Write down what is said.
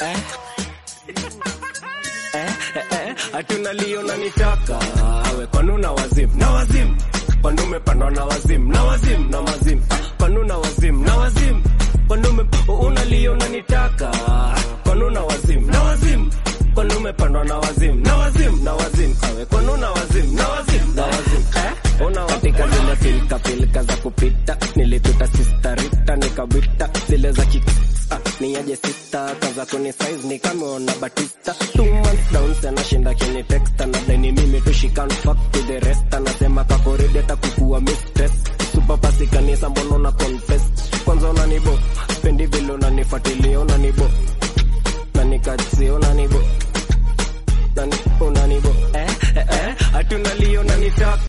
eh. Eh, eh, eh, hatuna lio na nitaka awe kwanu na wazim na wazim kwanu umepandwa na wazim na wazim na mazim kwanu na wazim na wazim kwanu ume una lio na nitaka kwanu na wazim na wazim kwanu umepandwa na wazim na wazim na wazim awe kwanu na wazim na wazim na wazim eh una katika zile pilka pilka za kupita nilipita sisterita nikawita zile za kik Ah, ni aje sista kaza kuni size ni kama ona Batista two months down sana shinda kini text na deni mimi tu she can't fuck with the rest anasema kakoridi hata kukua mistress super pasi kanisa mbona una confess kwanza unanibo spendi vile unanifuatilia unanibo na nikatsi unanibo nani unanibo eh eh eh hatuna lio na nitaka